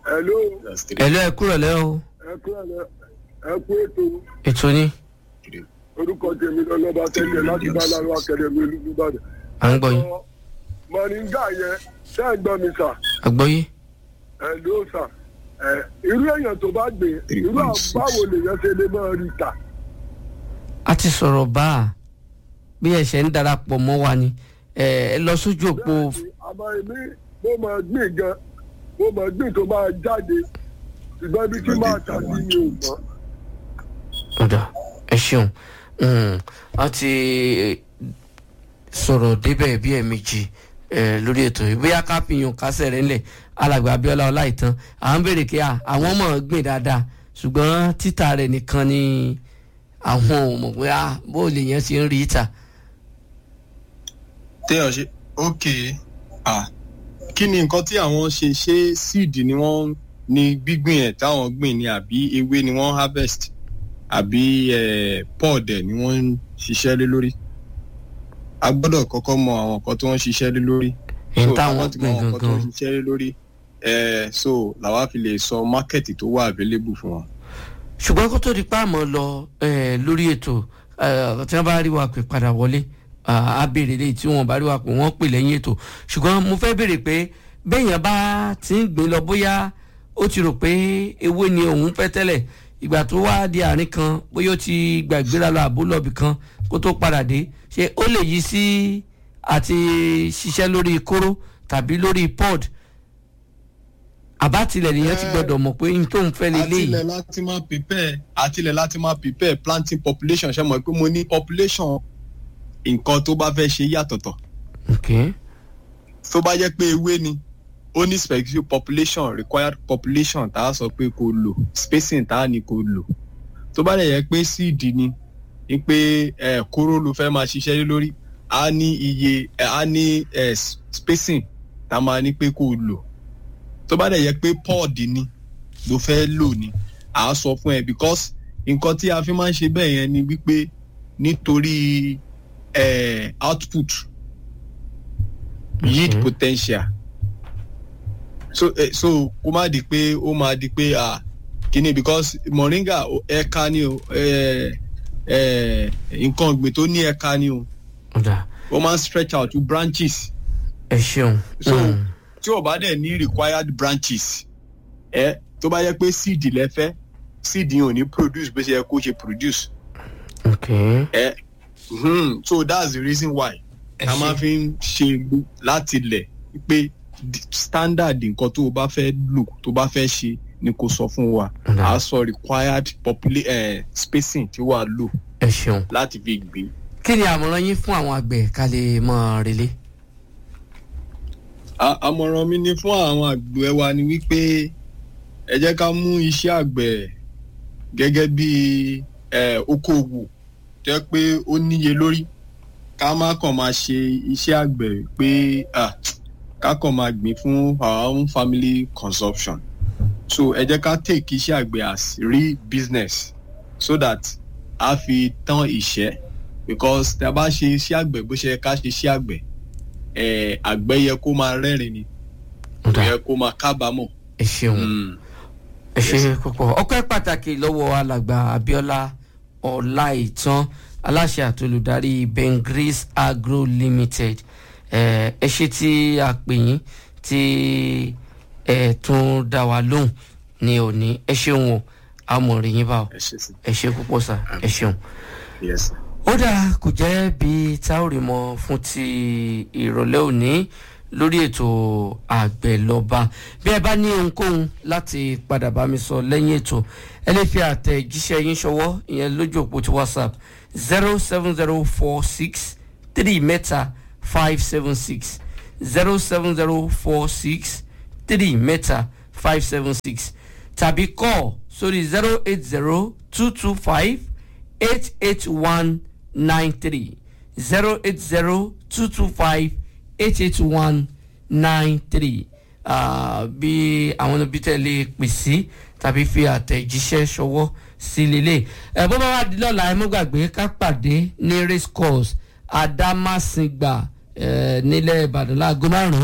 hello ẹ̀lú ẹ kúrò lẹ́ o ẹ kú ẹ ẹ kú ètò ètò ni orúkọ tèmi lọ́lọ́ba tẹ́lẹ̀ láti bá lárúbá akademi olùdíbàdàn. à ń gbọ́ yín mọ̀nìngà yẹn ṣé ẹ gbọ́ mi sà àgbọ́yé ẹ ló sà ẹ irú èèyàn tó bá gbé irú àwọn báwo lèèyàn ṣe lè máa rí ta. a ti sọ̀rọ̀ bá a bí ẹ̀ṣẹ̀ ń darapọ̀ mọ́ wa ni ẹ ẹ lọ sójú òpó bẹ́ẹ̀ni àmọ́ èmi mo máa gbìn gan mo máa gbìn tó máa jáde ṣùgbọ́n ibi tí máa tà sí mi ò mọ́. ọ̀dà ẹ ṣeun Mm, a ti sọ̀rọ̀ débẹ̀ bí ẹ̀ẹ̀mejì eh, lórí ètò yìí bóyá ká fi yàn kásẹ̀ rẹ̀ ńlẹ̀ alàgbà abiola ọláìtàn à ń béèrè kí a àwọn mọ̀ ọ́n gbìn dáadáa ṣùgbọ́n títà rẹ̀ nìkan ni àwọn ò mọ̀ pé a bó lè yẹn ṣe ń rí ìta. téèyàn ṣe ok ah kí ni nǹkan tí àwọn ṣe ṣé seed ni wọ́n ní gbígbìn ẹ̀ táwọn gbìn ni àbí ewé ni wọ́n harvest àbí eh, pod ẹ̀ ni wọ́n ń ṣiṣẹ́ lé lórí a gbọ́dọ̀ kọ́kọ́ mọ àwọn nǹkan tí wọ́n ń ṣiṣẹ́ lé lórí Ẹ̀ń so táwọn táwọn ti mọ gbìn àwọn nǹkan tí wọ́n ń gangan. ṣiṣẹ́ lé lórí eh, so làwa fi lè sọ mákẹ́tì tó wà available fún wọn. ṣùgbọ́n kó tó di pa àmọ́ lọ eh, lórí ètò eh, tí wọ́n bá rí wa pè padà wọlé ah, á béèrè léyìí tí wọ́n bá rí wa pè wọ́n pè lẹ́yìn ètò ṣùgbọ́n mo fẹ́ béèrè pé bẹ́ẹ̀yàn bá ti ń gbìn lọ bóyá ó ti rò pé ewé ni òun fẹ́ tẹ́lẹ̀ ìgbà tó wá di àárín kan bóyá ó ti gbàgbéra lọ àbó lọ́bì kan kó tó padà dé ṣé ó lè yí sí àti ṣiṣẹ́ lórí kóró tàbí lórí pod àbátilẹ̀ nìyẹn ti gbọ́dọ̀ mọ̀ pé n tó ń fẹ́ lélẹ́yìí. àtilẹ̀ láti máa prepare àtilẹ̀ láti máa prepare planting population ṣe mọ̀ pé mo ní population nǹkan tó bá fẹ́ ṣe yàtọ̀tọ̀ okay. tó bá jẹ́ pé ewé ni ó ní specific population required population tá a sọ pé kò lò spacing tá a ní kò lò tó bá dẹ̀ yẹ pé seed ni ni pé ẹ kóró ló fẹ́ máa ṣiṣẹ́ lé lórí a ní iye ẹ, a ní ẹ, spacing tá a máa ní pé kò lò tó bá dẹ̀ yẹ pé pod ni ló fẹ́ lò ni à á sọ fún ẹ because nǹkan tí a fi máa ń ṣe bẹ́ẹ̀ yẹn ni wípé nítorí eh, output yield Mhm. potential so eh, so kó má di pé ó máa di pé ah kíni because moringa o- ẹ̀ka ni o eh, eh, nǹkan ọ̀gbìn tó ní ẹ̀ka ni o ọ̀dà ó máa ń stretch out to branches ẹ ṣeun. so Mm. tí o bá dẹ̀ ní required branches ẹ tó bá yẹ pé seed lẹ fẹ́ seed yẹn ò ní produce bó ṣe yẹ kó ṣe produce okay. ẹ hmm, so that's the reason why Ẹ a ṣé. máa fi ń ṣe gbó- láti lẹ̀ pé di- standard nǹkan tó o bá fẹ́ lò tó o bá fẹ́ ṣe ni kò sọ fún wa Ọ̀dà. a sọ required popula eh, spacing tí wàá lò ẹ ṣeun. láti fi gbìn. kí ni àmọ̀ràn yín fún àwọn àgbẹ̀ ká lè mọ relé. A- àmọ̀ràn mi ni fún àwọn àgbẹ̀ wa ni wípé ẹ jẹ́ ká mú iṣẹ́ àgbẹ̀ gẹ́gẹ́ bí eh, okòwò jẹ́ pé ó níye lórí ká má kàn máa ṣe iṣẹ́ àgbẹ̀ pé ah, ká kàn máa gbìn fún our own family consumption so ẹ jẹ́ ká take iṣẹ́ àgbẹ̀ as real business so that a fi tán ìṣẹ́ because tí a bá ṣe iṣẹ́ àgbẹ̀ bó ṣe yẹ ká ṣe iṣẹ́ àgbẹ̀ eh, àgbẹ̀ yẹ kó máa rẹ́rìn ni kò ọ̀dà yẹ kó máa kábàámọ̀. ẹ ṣeun. Mm. ẹ ṣe púpọ̀ ọpẹ́ pàtàkì lọ́wọ́ alàgbà abiola ọláìtàn aláṣẹ àti olùdarí bengris agro limited ẹ ẹ ṣe tí a pè yín tí ẹ tún dá wa lóhùn ní òní ẹ ṣeun o àmọ̀rìn yín bá o ẹ ṣe sí ẹ ṣe púpọ̀ sà ẹ ṣeun. yes sir. ó dáa kò jẹ́ bí táórì mọ fún ti ìrọ̀lẹ́ òní lórí ètò àgbẹ̀lọba bí ẹ bá ní ohunkóhun láti padà bá mi sọ lẹ́yìn ètò ẹ lè fi àtẹ̀jíṣẹ́ yín ṣọwọ́ ìyẹn lójú òpó ti whatsapp zero seven zero four six three mẹ́ta five seven six zero seven zero four six three mẹ́ta five seven six tàbí call sórí zero eight zero two two five eight eight one nine three zero eight zero two two five eight eight one nine three bí àwọn ibi tẹ́ lè pè sí tàbí fi àtẹ̀jíṣẹ́ ṣọwọ́ sí lélẹ̀ ẹ̀ bó bá wà di lọ́la ẹ mọ́ gbàgbé ká pàdé ní race course adámásìngbà eh, nílẹ̀ ìbàdàn láago márùn-ún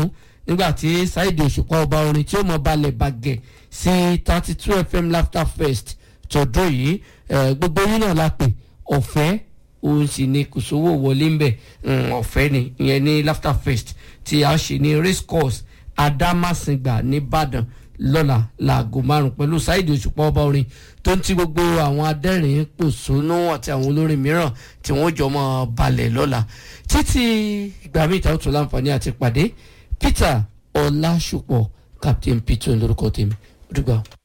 nígbà tí Saheed Òṣùpá ọba orin tí ó mọ balẹ̀ bàgẹ̀ sí thirty two fm laughter fest tọdún yìí eh, gbogbo yín náà la pè ọ̀fẹ́ òun sì ni kò sówó wọlé ń bẹ̀ ọ̀fẹ́ ni ìyẹn ní laughter fest tí a ṣe ní race course Adámàsìngbà nìbàdàn lọ́la láago márùn pẹ̀lú Saheed Òṣùpá ọba orin tó ń ti gbogbo àwọn adẹ́rìn pòṣónú àti àwọn olórin mìíràn tí wọ́n jọ mọ́ balẹ̀ lọ́la títí ìgbà míì tá ó tún láǹfààní àti pàdé Peter Ọlásùpọ̀ Captain Peter lórúkọ tèmi ó dùgbà.